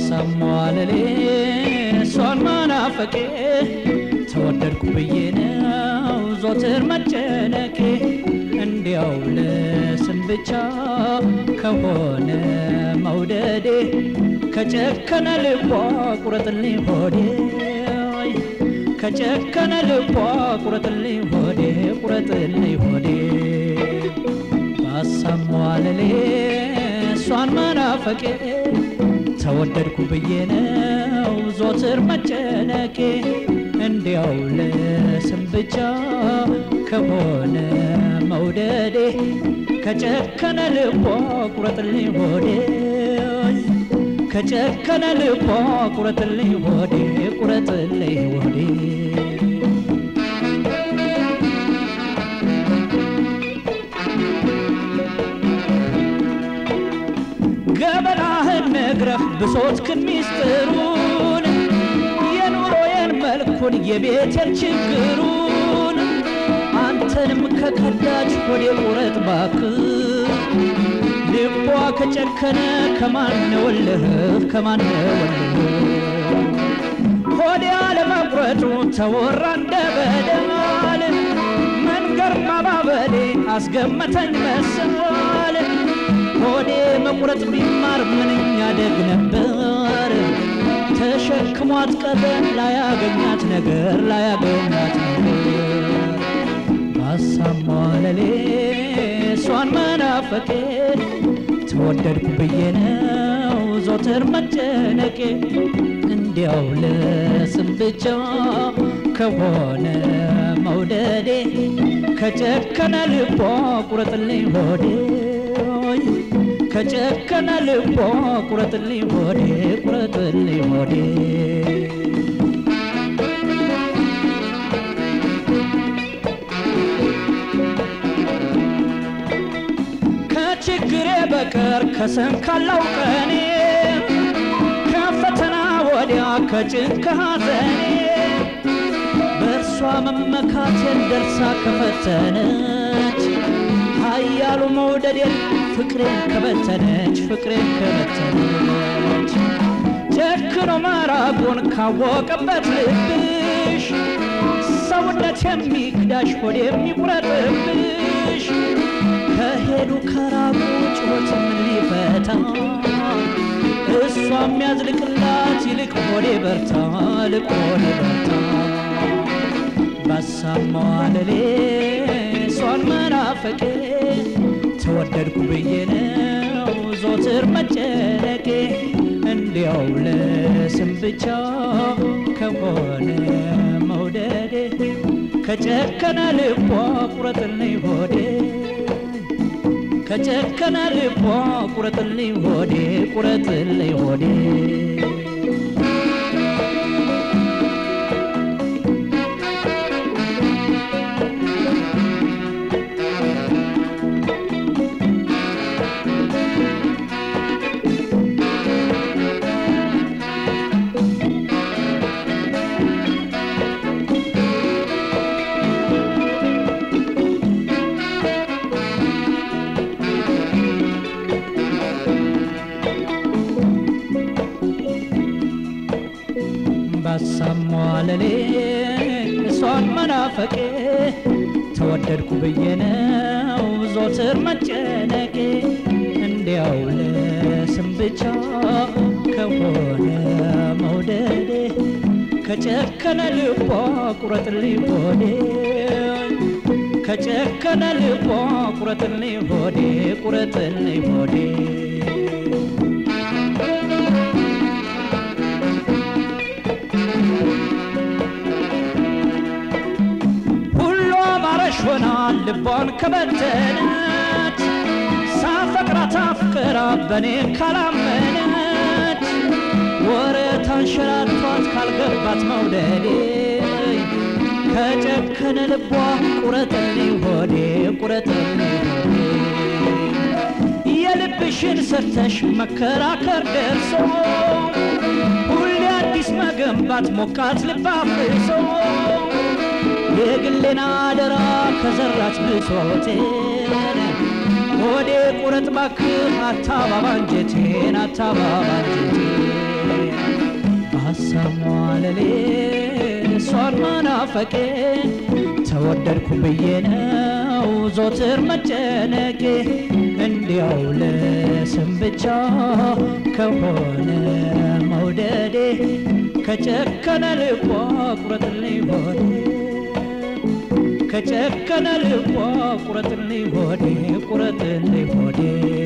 ባሳሟለሌ እሷን መናፈቄ ተወደድኩ ብዬ ነው ዞትር መጨነቄ እንዲያው ለስም ብቻ ከሆነ መውደዴ ከጨከነ ልቧ ቁረጥልኝ ሆዴ ከጨከነ ልቧ ቁረጥልኝ ሆዴ ቁረጥልኝ ሆዴ ባሳሟለሌ እሷን መናፈቄ ተወደድኩ ብዬ ነው ዞትር መጨነቄ እንዲያው ለስም ብቻ ከሆነ መውደዴ ከጨከነ ልቧ ቁረጥልኝ ሆዴ ከጨከነ ልቧ ቁረጥልኝ ሆዴ ቁረጥልኝ ሆዴ ገበናህን ነግረህ ብሶትክን ሚስጥሩን የኑሮዬን መልኩን የቤቴን ችግሩን አንተንም ከከዳች ሆዴ ቁረጥ ባክህ ልቧ ከጨከነ ከማነወልህ ከማነወልህ ሆዴ አለመቁረጡ ተወራ እንደ በደል መንገር ማባበሌ አስገመተኝ መሰል ሆዴ መቁረጥ ቢማር ምንኛ ደግ ነበር ተሸክሟት ቀረ ላያገኛት ነገር ላያገኛት ነገር ባሳሟለሌ እሷን መናፈቄ ተወደድኩ ብዬ ነው ዞትር መጨነቄ እንዲያው ለስም ብቻ ከሆነ መውደዴ ከጨከነ ልቧ ቁረጥልኝ ሆዴ ከጨከነ ልቧ ቁረጥልኝ ሆዴ ቁረጥልኝ ሆዴ ከችግሬ በቀር ከሰንካላው ቀኔ ከፈተና ወዲያ ከጭንቅ ከሐዘኔ በእርሷ መመካቴን ደርሳ ከፈተነች ኃያሉ መውደዴን ፍቅሬን ከበተነች ፍቅሬን ከበተነች ጨክኖ መራቁን ካወቀበት ልብሽ ሰውነት የሚክዳሽ ሆድ የሚቁረጥብሽ ከሄዱ ከራቁ ጩኸት ምን ሊፈታ እሷ የሚያዝልቅላት ይልቅ ሆዴ በርታ ልቅ ሆዴ በርታ ባሳማዋለሌ እሷን መናፈቄ ተወደድኩ ብዬ ነው ዞትር መጨነቄ እንዲያው ለስም ብቻ ከሆነ መውደዴ ከጨከነ ልቧ ቁረጥልኝ ሆዴ ከጨከነ ልቧ ቁረጥልኝ ሆዴ ቁረጥልኝ ሆዴ ባሳሟለሌ እሷን መናፈቄ ተወደድኩ ብዬ ነው ዞትር መጨነቄ እንዲያው ለስም ብቻ ከሆነ መውደዴ ከጨከነ ልቧ ቁረጥልኝ ሆዴ ከጨከነ ልቧ ቁረጥልኝ ሆዴ ቁረጥልኝ ሆዴ ሆናል ልቧን ከበተነች ሳፈቅራት አፍቅራ በኔ ካላመነች ወረት አንሸራቷት ካልገባት መውደዴ ከጨከነ ልቧ ቁረጥልኝ ሆዴ ቁረጥልኝ ሆዴ የልብሽን ሰርተሽ መከራከር ደርሶ ሁሌ አዲስ መገንባት ሞቃት ልብ አፍርሶ የግሌን አደራ ከዘራች ብሶቴን ሆዴ ቁረጥ ባክህ አታባባ አንጀቴን አታባባ አንጀቴን መታለሌ እሷን መናፈቄ ተወደድኩ ብዬ ነው ዞትር መጨነቄ እንዲያው ለስም ብቻ ከሆነ መውደዴ ከጨከነ ልቧ ቁረጥልኝ ሆዴ ከጨከነ ልቧ ቁረጥልኝ ሆዴ ቁረጥልኝ ሆዴ